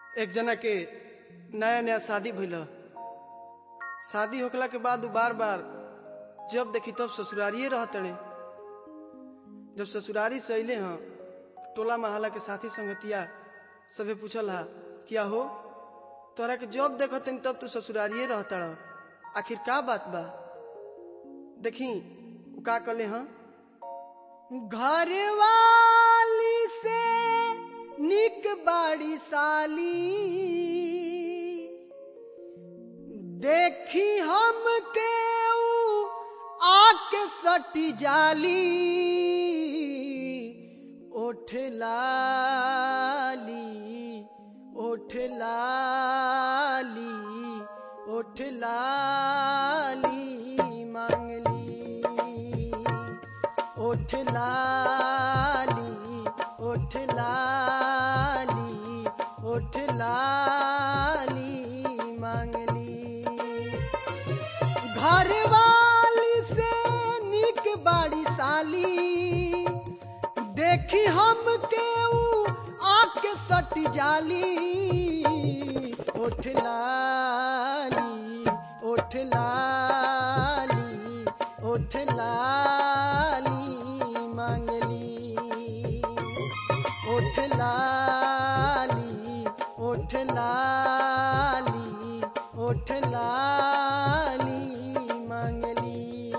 एक जना के नया नया शादी भइल शादी होखला के बाद उ बार बार जब देखी तब ससुरारिये रहतड़े जब ससुरारी से अइले हैं टोला महला के साथी संगतिया सभे पूछल हा क्या हो तोरा के जब देखतन तब तू ससुरारिये रहतड़ आखिर का बात बा देखी उ का कले हाँ घर वाली से निक बाड़ी साली देखी हम के ऊ आके सटी जाली ओठ लाली ओठ लाली ओठ लाली मांगली ओठ लाली ओठ लाली ओठ लाली मांगली घर वाली से निक बाड़ी साली देखी हम के ऊ आके सट जाली ओठ लाली ओठ लाली ओठ लाली मांगली ओठ लाली ओठ लाली ओठ लाली मांगली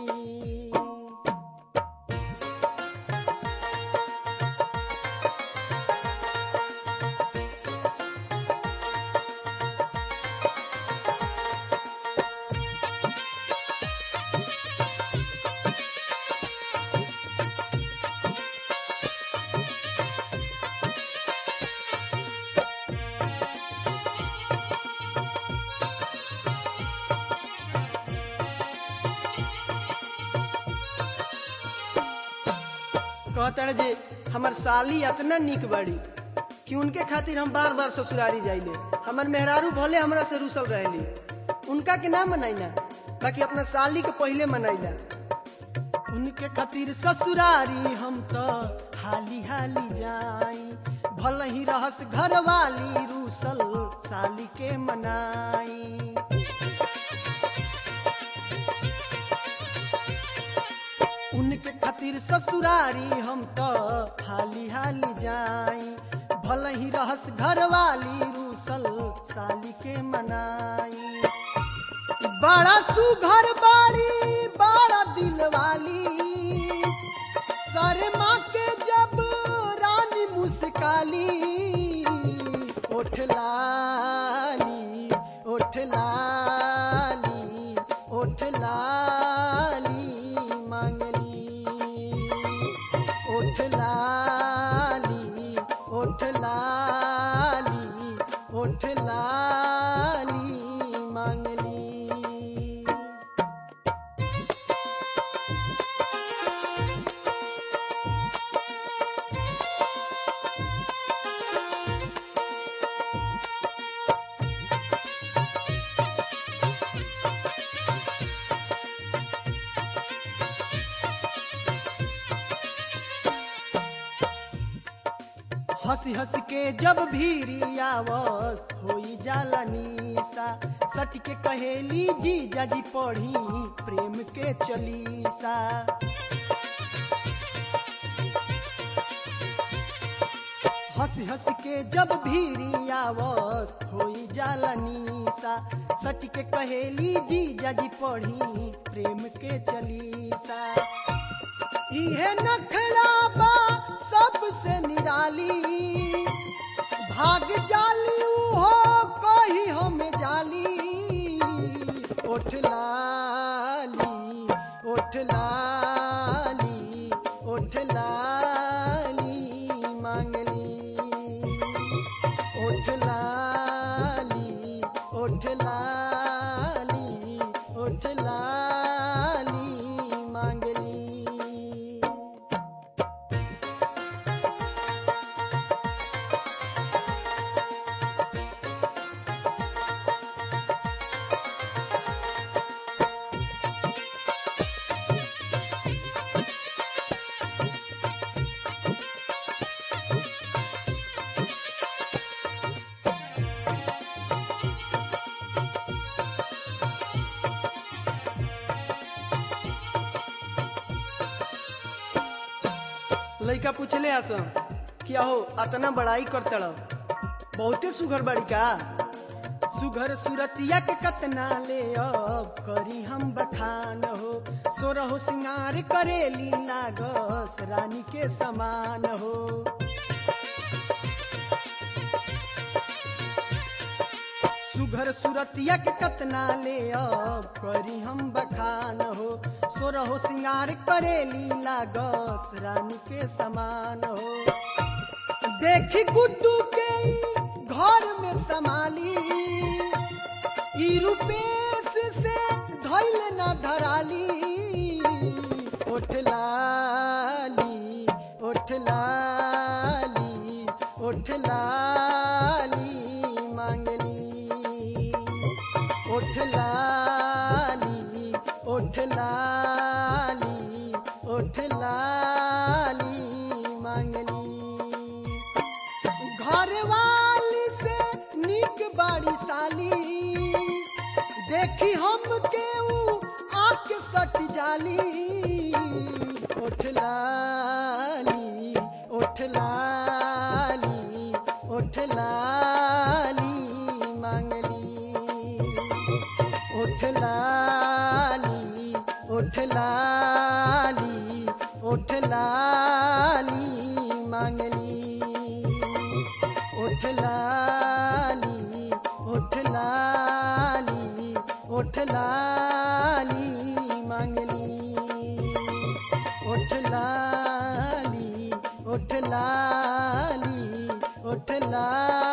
कहता जे हमर साली इतना निक बाड़ी कि उनके खातिर हम बार बार ससुरारी जाइले हमर मेहरारू भले हमरा से रूसल रहेली उनका के ना मनाइला बाकी अपना साली के पहले मनाइला उनके खातिर ससुरारी हम तो हाली हाली जाई भल ही रहस घर वाली रूसल साली के मनाई उनके खातिर ससुरारी हम तो हाली हाली जाई भल ही रहस घर वाली रूसल साली के मनाई बड़ा सुघर बाड़ी बड़ा दिल वाली शर्मा के जब रानी मुस्काली ओठ लाली ओठ लाली ओठ लाली मांगली ओठ लाली ओठ लाली ओठ लाली मांगली हंसी हंस के जब भीरी आवस होई जाला निशा सच के कहेली जी जाजी पढ़ी प्रेम के चलीसा हंसी हंस के जब भीरी आवस होई जाला निशा सच के कहेली जी जाजी पढ़ी प्रेम के चलीसा इहे नखड़ा बा सबसे निराली भाग जाली हो कही हमें जाली ओठ लाली ओठ लाली ओठ लाली मांगली ओठ लाली ओठ लाली ओठ लाली मांगली लइका पूछले आस कि अहो अतना बड़ाई करतड़ बहुते सुघर बड़ी का सुघर सुरतिया के कतना ले अब करी हम बखान हो सोरहो सिंगार करेली लागस रानी के समान हो सुघर सुरतिया के कतना ले अब करी हम बखान हो सोरहो सिंगार करेली लागस रानी के समान हो देखी गुड्डू के ई घर में संभाली ई रूपेश से धैल न धराली ओठ लाली ओठ लाली ओठ लाली मांगली ओठ लाली ओठ लाली ओठ लाली मांगली घर वाली से निक बाड़ी साली देखी हम के ऊ आके सट जाली ओठ लाली ओठ लाली ओठ लाली मांगली ओठ लाली ओठ लाली ओठ लाली मांगली ओठ लाली ओठ लाली ओठ लाली मांगली ओठ लाली ओठ लाली ओठ लाली